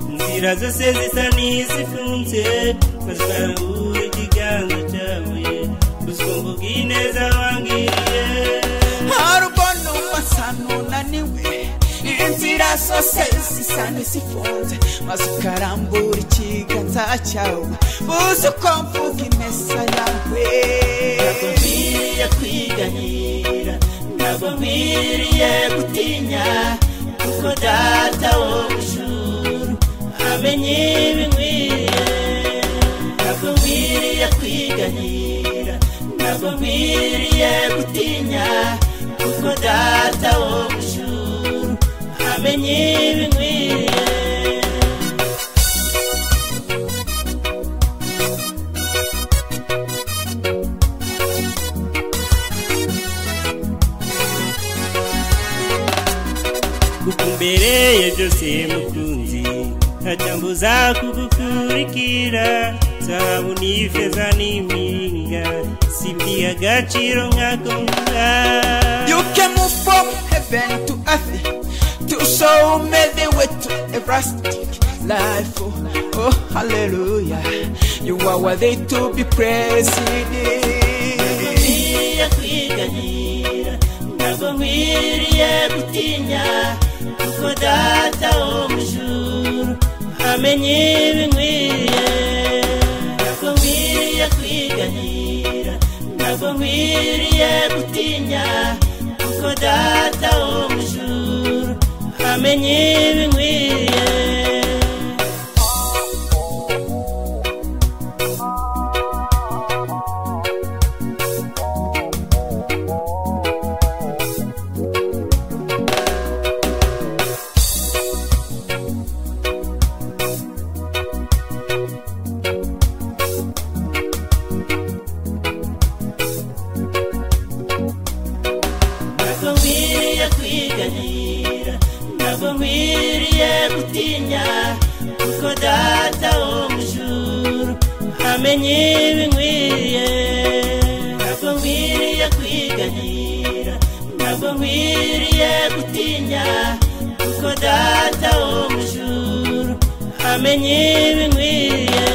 inzira zose zisa n'izifunze bazabura ikiganza cyawe gusa mvuga ineza wangiriye harubwo numva asa n'unaniwe inzira zose zisa n'izifunze maze ukarambura ikiganza cyawe buze uko mvuga imesa yawe ntabwo nkwiriye kwiganyira ntabwo nkwiriye gutinya kuko data wo mu ijuru amenye ibinkwiriye ntabwo nkwiriye kwiganyira ntabwo nkwiriye gutinya kuko data wo mu ijuru amenye ibinkwiriye kuko umbereye byose mukunzi ntacambuza kugukurikira zahabu n'ifeza n'imiringa simbiye agaciro nkakunda You came from heaven to earth to show me the way to everlasting life. Oh, oh, hallelujah. You are worthy to be praised. nkwiriye kwiganyira ntabwo nkwiriye gutinya kuko data wo mu ijuru amenye ibinkwiriye ntabwo nkwiriye kwiganyira ntabwo nkwiriye gutinya kuko data wo mu ijuru amenye ibinkwiriye ntabwo nkwiriye kwiganyira ntabwo nkwiriye gutinya kuko data wo mu ijuru amenye ibinkwiriye ntabwo nkwiriye kwiganyira ntabwo nkwiriye gutinya kuko data wo mu ijuru amenye ibinkwiriye